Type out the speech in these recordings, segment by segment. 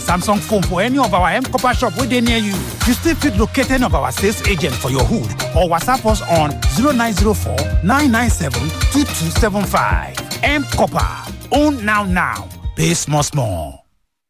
Samsung phone for any of our M Copper shop within near you. You still fit locate any of our sales agent for your hood or WhatsApp us on 0904 997 2275. M Copper. Own now now. Pay small small.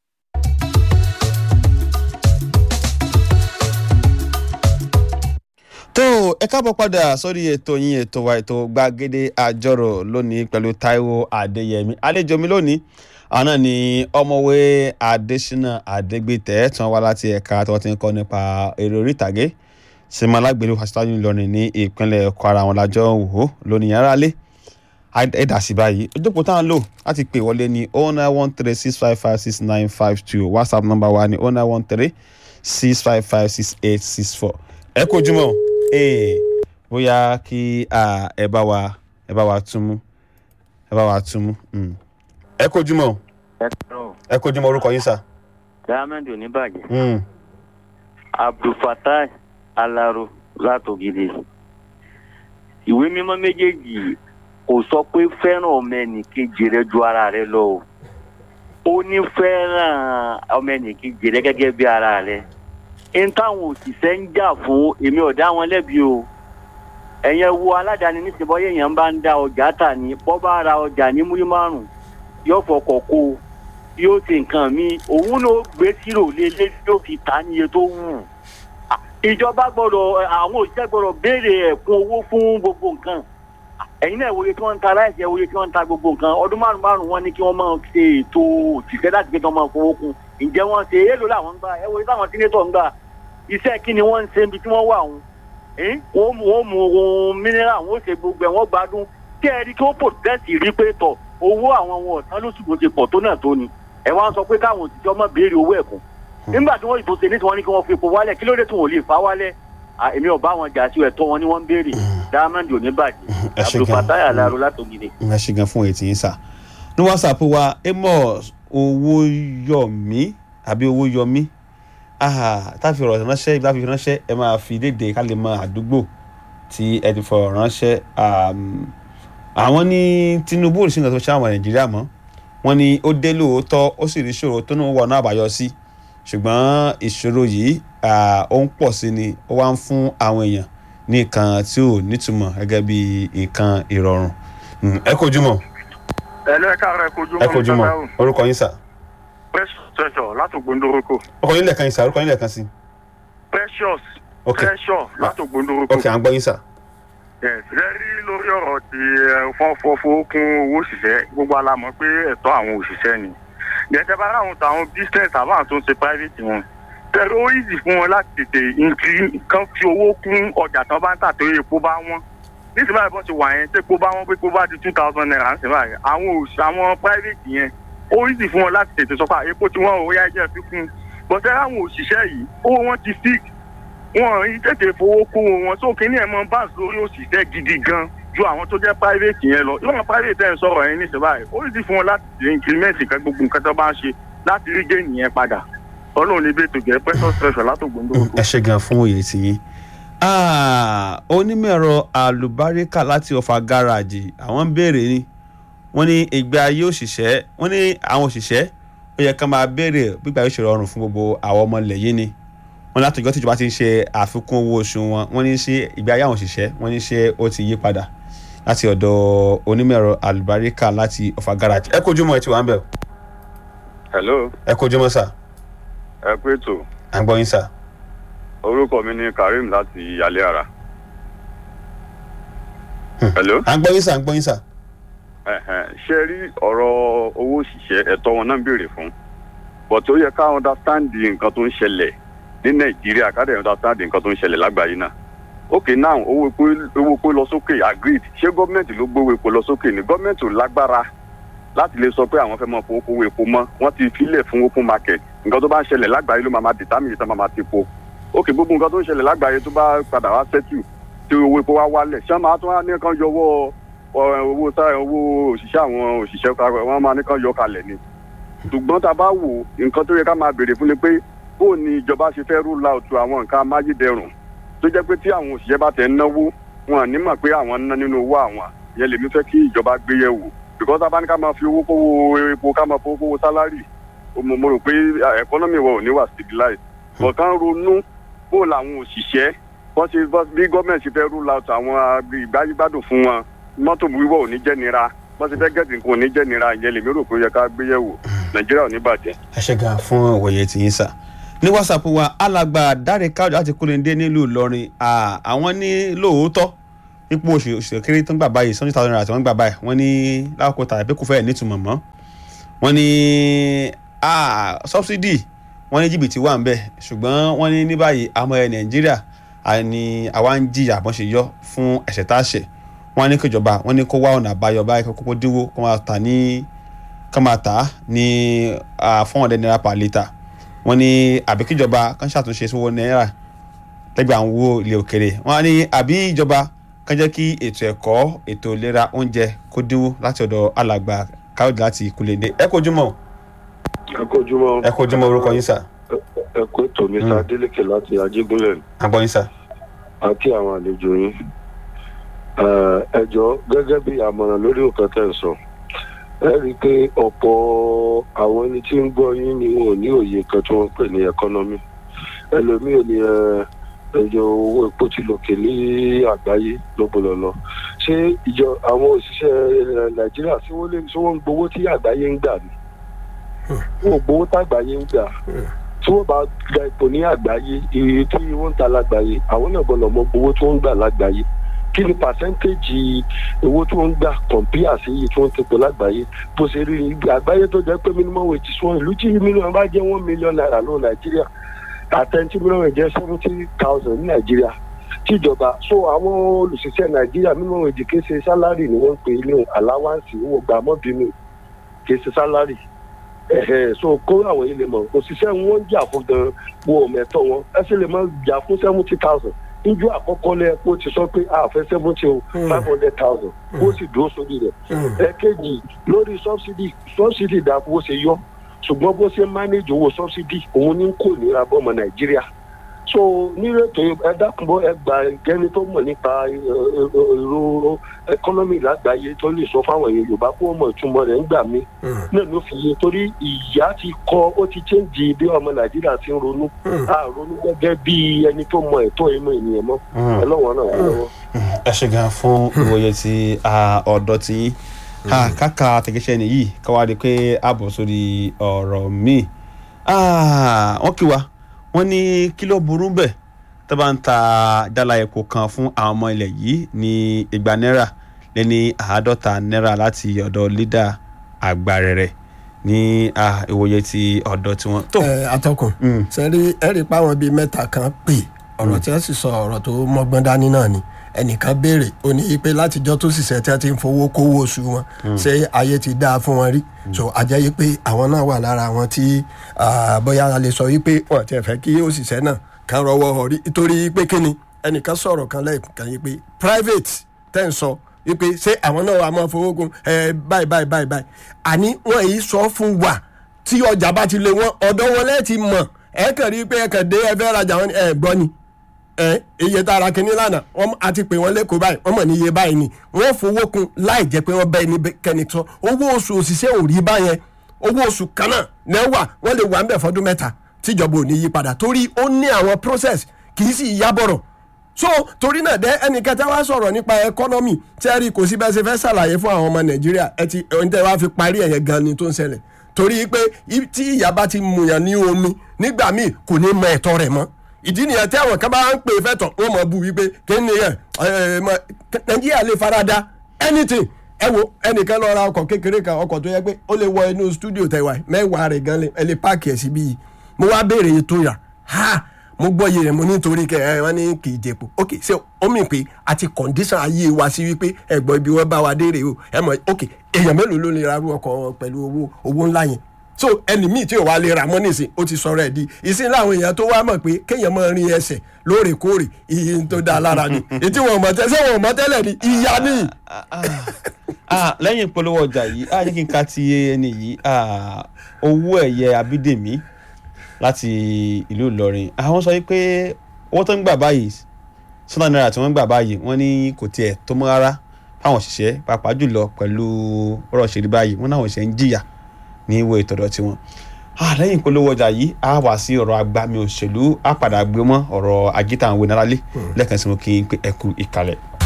tó ẹ káàbọ̀ padà sórí ètò yín ètò wa ètò gbàgede àjọrò lónìí pẹ̀lú Táíwò Adéyẹmí àlejò mi lónìí àwọn náà ni ọmọwé Adésínà Adégbìtẹ́ tí wọ́n wá láti ẹ̀ka tí wọ́n ti ń kọ́ nípa eré orí ìtàgé sinmi alágbèlú fásitì Ìlọrin ní ìpínlẹ̀ Kwara àwọn lájọ wò ó lónìí yàrá lé ẹ̀dà sí báyìí ojókòó tá à ń lò láti pè wọlé ní oh nine one three six five five six nine five two WhatsApp number wa ní oh nine one three six five five six eight six four ẹ kú ojúmọ́ ee bóyá kí ẹ bá wa ẹ bá wa túmú ẹ bá wa túmú ẹ kojúmọ́ ẹ kúrò ẹ kojúmọ́ orúkọ yín sà. diamond oníbàjẹ́ Mm. abdulfatai alaro látògidì ìwé mímọ́ méjèèjì kò sọ pé fẹ́ràn ọmọ ẹnìkejì rẹ ju ara rẹ lọ o ó ní fẹ́ràn ọmọ ẹnìkejì rẹ gẹ́gẹ́ bí ara rẹ n táwọn òṣìṣẹ́ ń jà fún èmi ò dá wọn lẹ́bi o ẹ̀yẹn wo aládàáni nísìnyí bọ́yá èèyàn bá ń da ọjà tà ní bọ́ bá ra ọjà ní múrí márùn yóò fọkọ̀ kó o yóò ṣe nǹkan mi òun ló gbé sírò lélẹ́ yóò fi ta níye tó wù Ah, ìjọba gbọ́dọ̀ àwọn òṣìṣẹ́ gbọ́dọ̀ béèrè ẹ̀kún owó fún gbogbo nǹkan Ah, ẹ̀yin náà ìwòye tí wọ́n ń ta láìsí ìwòye tí wọ́n ń ta gbogbo nǹkan ọdún márùn márùn wọ́n ní kí wọ́n máa ṣe ètò òṣìṣẹ́ láti gbé kí wọ́n máa fowó kún ǹjẹ́ wọ́n ṣe èèlò làwọn ń gbà ẹ̀wòye táwọn sínétọ̀ ń gbà iṣẹ́ kí ni wọ́n ń ṣe ibi tí wọ́n wà wọn wọ́n mú wọ́n mú ohun mineral wọ́n ṣe gbogbo ẹ̀ wọ́n gbádùn kí ẹ rí kí wọ́n pòtẹ́sì rí pé tọ̀ owó àwọn ohun ọ̀tán lóṣù tó ṣe pọ̀ tó náà tó ni ẹ wá ń sọ pé káwọn òṣìṣẹ́ ọmọ béèrè owó ẹ̀kún nígbà tí wọ́n ìbò ṣe ní tí wọ́n ní kí wọ́n fi epo wálẹ̀ kí ló dé tí wọ́n ò lè fà wálẹ̀ À, èmi ò bá wọn jà sí ẹ̀tọ́ wọn ni wọ́n ń béèrè diamond ò ní bàjẹ́ ẹ ṣe gan. abdulfatai alaro látògidì. ẹ ṣe gan fún ètí yín sà ní WhatsApp wa Amos Owóyọmí àbí Owóyọmí aha táfi ọ̀rọ̀ ránṣẹ́ ibi táfi ránṣẹ́ ẹ máa fi léde ká lè mọ àdúgbò tí ẹ ti fọ̀rọ̀ ránṣẹ́ um, àwọn ní Tinubu ò sí nǹkan tó ṣe àwọn Nàìjíríà mọ́ wọ́n ní ó dé lóòótọ́ ó sì rí ìṣòro tó ní wọ́n náà àbáyọ sí ṣùgbọ́n ìṣòro yìí ah, ó ń pọ̀ sí ni ó wá ń fún àwọn èèyàn ní nǹkan tí ò nítumọ̀ gẹ́gẹ́ bí nǹkan ìrọ̀rùn Mm, ẹ kojú mọ́ ẹ lọ ẹ káàárọ̀ ẹ kojú ẹ kojú mọ́ orúkọ yín sà precious treasure látògbóndórókò orúkọ yín lẹ́ẹ̀kan yín sà orúkọ yín lẹ́ẹ̀kan sí precious ok treasure látògbóndórókò ok à ń gbọ́ yín sà yes rẹ rí lórí ọ̀rọ̀ ti fọ́nfọ́fọ́ kún owó òṣìṣẹ́ gbogbo alamọ̀ pé ẹ̀tọ́ àwọn òṣìṣẹ́ ni gẹ́gẹ́ bá láwọn tàwọn business àbáwọn tó ń ṣe private wọn tẹ̀rọ ó easy fún wọn láti tètè increase kan fi owó kún ọjà tán bá ń tà torí epo bá wọn nísìnyí báyìí bọ́ ti wà yẹn tẹ́po bá wọn pé kó bá di two thousand naira nísìnyí báyìí àwọn òṣì àwọn private yẹn ó easy fún wọn láti tètè sọ pé epo tí wọ́n ò yá ẹjẹ́ fi kún bọ́sẹ̀ àwọn òṣìṣẹ́ yìí owó wọn ti fix wọn ì tètè fowó kó wọn tó kí ní ẹ̀ mọ báńsì lórí òṣìṣẹ́ gidi gan ju àwọn tó jẹ́ private yẹn lọ ìwọ̀n private ẹ̀ ń sọ̀rọ̀ yẹn nísìnyí báyìí ó easy fún wọn láti tètè increment kan gbogbo nǹkan tó bá ń ṣe láti rí géènì yẹn padà ọlọ́run ní bẹ́ẹ̀ tó jẹ́ precious treasure látògbóndó ẹ ṣe gan fún òye tiyín Ah, onímọ̀-ẹ̀rọ àlùbáríkà láti ọ̀fà gáràjì àwọn ń béèrè ni wọ́n ní ìgbé ayé òṣìṣẹ́ wọ́n ní àwọn òṣìṣẹ́ ó yẹ ká máa béèrè gbígbà yóò ṣe rọrùn fún gbogbo àwọn ọmọ ilẹ̀ yìí ni wọ́n láti ìjọ́ tíjọba ti ń ṣe àfikún owó oṣù wọn wọ́n ní ṣe ìgbé ayé àwọn òṣìṣẹ́ wọ́n ní ṣe ó ti yí padà láti ọ̀dọ̀ onímọ̀-ẹ̀rọ àlùbáríkà láti ọ̀fà gáràjì ẹ kojú mọ́ ẹ ti wà ń bẹ̀ o. hello ẹ kojú mọ́ sà ẹ pé tó à ń gbọ́ yín sà. orúkọ mi ni karim láti alẹ́ ara. hello. à ń gbọ́ yín sà à ń gbọ́ yín sà. Ẹ̀hẹ̀n, ṣe rí ọ̀rọ̀ owó òṣìṣẹ́ ẹ̀tọ́ wọn náà ń béèrè fún but ó yẹ ká understand nǹkan tó ń ṣẹlẹ̀ ní nàìjíríà ká dẹ̀ understand nǹkan tó ń ṣẹlẹ̀ lágbàáyé náà ok now owó epo owó epo lọ sókè agreed ṣé gọ́ọ̀mẹ̀ntì ló gbówó epo lọ sókè ni gọ́ọ̀mẹ̀ntì ò lágbára láti lè sọ pé àwọn fẹ́ mọ fowó kówó epo mọ́ wọ́n ti filẹ̀ fún open market nǹkan tó bá ń ṣẹlẹ̀ lágbàáyé ló máa ma determine ìtàn máa ma ti po ok gbogbo nǹkan tó ń ṣẹlẹ̀ lágbàáyé tó bá padà wá settle tí owó epo wá wálẹ̀ ṣé wọ́n máa tún wá ní kan yọwọ́ ọ- owó tá owó òṣìṣẹ́ àwọn òṣìṣẹ́ ká- wọ́n máa ní kán yọ kalẹ̀ ni ṣùgbọ́n tá a bá wò nǹkan tó yẹ ká máa béèrè fún ni pé bó ni ìjọba ṣe fẹ́ rule out àwọn nǹkan amáyédẹrùn tó jẹ́ pé tí àwọn òṣìṣẹ́ bá tẹ̀ ń náwó wọn ní mọ̀ pé àwọn ń ná nínú owó àwọn ìyẹn lèmi fẹ́ kí ìjọba gbé yẹ̀ wò because tá a bá ní ká máa fi owó kówó epo ká máa fowó kówó sálárì mo mo rò pé ẹkọ́nọ́mì wa ò ní wà stabilize but kán ronú bó làwọn òṣìṣẹ́ bọ́n ṣe bọ́ bí gọ́ọ̀mẹ̀ntì ṣe fẹ́ rule out àwọn ìgbáyégbádùn fún wọn mọ́tò wíwọ̀ ò ní jẹ́ nira bọ́n ṣe fẹ́ gẹ̀ẹ́sì nǹkan ò ní jẹ́ nira ìyẹn lèmi rò pé ó yẹ ká gbé yẹ̀wò nàìjíríà ò ní bàjẹ́. ẹ ṣe gan fún òwòye tí yín sà ní whatsapp wa alàgbà dáre káwọ láti kúlẹ̀ndé nílùú ìlọrin à, àwọn ní lóòótọ́ ipò oṣù oṣù kéré tó ń gbà báyìí seventy thousand naira tí wọ́n ń gbà báyìí wọ́n ní lákòókò tàbí pé kò fẹ́ẹ̀ nítumọ̀ mọ́ wọ́n ní à, subsidy wọ́n ní jìbìtì wà ń bẹ̀ ṣùgbọ́n wọ́n ní ní báyìí àmọ́ ẹ̀ nàìjíríà àní àwa ń jìyà bọ́n ṣe yọ fún ẹ̀ṣẹ̀ tá a ṣẹ̀ wọ́n ní kíjọba wọ́n ní kó wá ọ̀nà àbáyọ báyìí kó kókó dínwó kó máa tà ní kó máa tà á ní four hundred naira per litre wọ́n ní àbí kíjọba kan ṣàtúnṣe sówó náírà lẹ́gbẹ̀ẹ́ àwọn owó ilé òkèrè wọ́n á ní àbí ìjọba kan jẹ́ kí ètò ẹ̀kọ́ ètò ìlera oúnjẹ kó dínwó láti ọ̀dọ̀ alàgbà káyọ̀dé láti ìkúlẹ̀dé ẹ kojúmọ́ ẹ kojúmọ́ ẹ kojúmọ́ orúkọ yín sà ẹ kó ètò mi Mm. ta délékè láti ajégúnlẹ̀ àgbọ̀ yín sà. àti àwọn àlejò yín Eh, ẹ jọ̀ọ́ gẹ́gẹ́ bí àmọ̀ràn lórí nǹkan tẹ́ ń sọ ẹ rí i pé ọ̀pọ̀ àwọn ẹni tí ń gbọ́ yín ni wọn ò ní òye kan tí wọ́n ń pè ní ẹkọ́nọ́mì ẹlòmíì ò ní ẹ ẹjọ owó epo ti lòkè ní àgbáyé lọ́gbọ̀lọ́lọ́ ṣé ìjọ àwọn òṣìṣẹ́ eh, nàìjíríà tí wọ́n lè ṣé wọ́n ń gbowó tí àgbáyé ń gbà ni wọn ò gbowó tágbáyé ń gbà tí wọ́n bá gba ipò ní àgbáyé iye tí wọ́n ń ta lágbàáyé àwọn náà gbọ́dọ̀ mọ owó tí wọ́n ń gbà lágbàáyé kí ni pàṣẹ́ntéèjì owó tí wọ́n ń gbà kọ̀m̀píà sí iye tí wọ́n ti pò lágbàáyé bó ṣe rí ibi àgbáyé tó jẹ́ pé minimum wage sún ìlú tí mílíọ̀nù bá jẹ́ one million naira lọ nàìjíríà àtẹ̀ntì mílíọ̀nù rẹ̀ jẹ́ seventy thousand ní nàìjíríà tíjọba so àwọn olùṣiṣẹ́ nàìjíríà minimum wage kì í ṣe sálárì ni wọ́n ń pè ní aláwáǹsì owó gbàmọ́bínú kì í ṣe sálárì ẹ̀hẹ̀ so kó àwọn ilé mọ̀ òṣìṣẹ́ wọn ń jà fún gan wo mẹ́tọ́ wọn ẹ sì lè máa jà fún seventy thousand níjọ́ àkọ́kọ́ lẹ́ kó ti sọ pé a fẹ́ seventy o five hundred thousand kó sì dúró sórí rẹ̀ ẹ̀kejì lórí subsidy subsidy dà bó ṣe yọ ṣùgbọ́n bó ṣe manage owó subsidy òun ní kò nira bọ́mọ nàìjíríà so nírètò ẹ dákúnbọ ẹ gbà gẹni tó mọ̀ nípa èrò ẹkọnọmì lágbàáyé tó lè sọ fáwọn èèyàn yorùbá kó mọ̀ ìtumọ̀ rẹ̀ ńgbà mí náà ló fi yé torí ìyá ti kọ ó ti chẹ́ǹjì bí ọmọ nàìjíríà ti ń ronú a ronú gẹ́gẹ́ bí ẹni tó mọ ẹ̀tọ́ inú ènìyàn mọ́ ẹ lọ́wọ́ náà wọ́n lọ́wọ́. ẹ ṣe gan fún ìwòye ti ah, ọ̀dọ́ tí yín Ah, káka àtẹ̀gẹ́sẹ̀ nìyí káwá di pé a bọ̀ sórí ọ̀rọ̀ míì Ah, wọ́n kí wa wọ́n ní kí ló burú bẹ́ẹ̀ tó bá ń ta jálá epo kan fún àwọn ọmọ ilẹ̀ yìí ní igba náírà lé ní àádọ́ta náírà láti ọ̀dọ̀ lídà àgbàrẹ̀rẹ̀ ní ah, ìwòye ti ọ̀dọ́ tiwọn. tó ẹ atọ́kùn Mm. sẹ́rí ẹ̀rí páwọn bíi mẹ́ta kan pè ọ̀rọ̀ tí wọ́n sì sọ ọ̀rọ̀ tó mọ́gbọ́n dání náà ni ẹnìkan béèrè ó ní pé látijọ́ tó sì ṣẹ́ tí wọ́n ti ń fowó kówó oṣù wọn ṣé ayé ti dáa fún wọn rí so àjẹ́ yìí pé àwọn náà wà lára àwọn tí ah, bóyá a lè sọ wípé wọ́n ti fẹ́ kí òṣìṣẹ́ náà kan rọwọ́ ọ̀rí nítorí pé kíni ẹnìkan sọ̀rọ̀ kan lẹ́ẹ̀kan yìí pé private tẹ́ ń sọ wípé ṣé àwọn náà wà máa fowó kun ẹ báyìí báyìí báyìí báyìí àní wọ́n yìí sọ fún wa tí ọjà bá ti lé wọn ọ̀dọ́ wọn lẹ́ẹ̀tì mọ̀ ẹ kàn rí i pé ẹ kàn dé ẹ fẹ́ rajà wọn ni ẹ gbọ́ ni ẹ iye tá a ra kínní lánàá wọn a ti pè wọn lẹ́kọ̀ọ́ báyìí wọ́n mọ̀ ní iye báyìí ni wọ́n fowó kun láì jẹ́ pé wọ́n bá ẹni kẹ́ni sọ owó oṣù òṣìṣẹ́ ò rí báyẹn owó oṣù kan náà náà wà wọ́n lè wà ń bẹ̀ fọdún mẹ́ta tíjọba ò ní yí padà torí ó ní àwọn process kì í sì yá bọ̀rọ̀ so torí náà dẹ ẹnìkan tí wàá sọ̀rọ̀ nípa ẹkọ́nọ́mì tẹ́rì kò sí bẹ́ẹ̀ ṣe fẹ́ ṣàlàyé fún àwọn ọmọ nàìjíríà ẹ ti ohun tẹ́ wàá fi parí ẹ̀yẹ gan ni tó ń ṣẹlẹ̀ torí pé i- tí ìyá bá ti mùyàn ní omi nígbà míì kò ní mọ ẹ̀tọ́ rẹ̀ mọ́ ìdí nìyẹn tí àwọn kan bá ń pè fẹ́tọ̀ wọ́n mọ̀ bu wípé kéne yẹn ẹ, mọ- nàìjíríà lè farada anything ẹ wo ẹnìkan lọ ra ọkọ̀ kékeré kan ọkọ̀ tó yẹ pé ó lè wọ inú stúdíò tẹ̀wá mẹ́wàá rẹ̀ gan lè- ẹ lè páàkì ẹ̀ síbí yìí mo wá béèrè ètò yà ha mo gbọ́ iye rẹ̀ mo nítorí kẹ ẹ wọ́n ní kì í jẹ̀pọ̀ ok ṣé ó mì pé àti condition ayé wa sí wípé ẹ̀gbọ́n ibi wọ́n bá wa dé rèé o ẹ mọ̀ ok èèyàn mélòó ló lè ra irú ọkọ̀ wọn pẹ̀lú owó owó ńlá yẹn so ẹni míì tí ò wá lè ra mọ́ nísìn ó ti sọ̀rọ̀ ẹ̀ di ìsìn láwọn èèyàn tó wá mọ̀ pé kéèyàn máa rin ẹsẹ̀ lóòrèkóòrè iye tó dáa lára ni ètí wọn mọ̀ tẹ́sẹ̀ wọn mọ̀ tẹ́lẹ̀ ni ìyá ni. Ah, lẹ́yìn ìpolówó ọjà yìí á jẹ́ kí n ka ti ẹni yìí ah, owó ẹ̀yẹ abídèmí láti ìlú ìlọrin àwọn sọ pé owó tó ń gbà báyìí sọ́nà náírà tí wọ́n ń gbà báyìí wọ́n ní kò tiẹ̀ tó mọ́ rárá fáwọn òṣìṣẹ́ pàápàá jùlọ pẹ̀lú ọ̀rọ̀ òṣèré báyìí wọ́n náà òṣìṣẹ́ ń jìyà ní ìwé ìtọ́dọ̀ tiwọn. Ah, lẹ́yìn ìpolówó ọjà yìí a wà sí ọ̀rọ̀ agbami òṣèlú a padà gbé mọ́ ọ̀rọ̀ agita àwọn ìnáralé lẹ́ẹ̀kan sí mo kí n pé ẹ kú ìkàlẹ̀.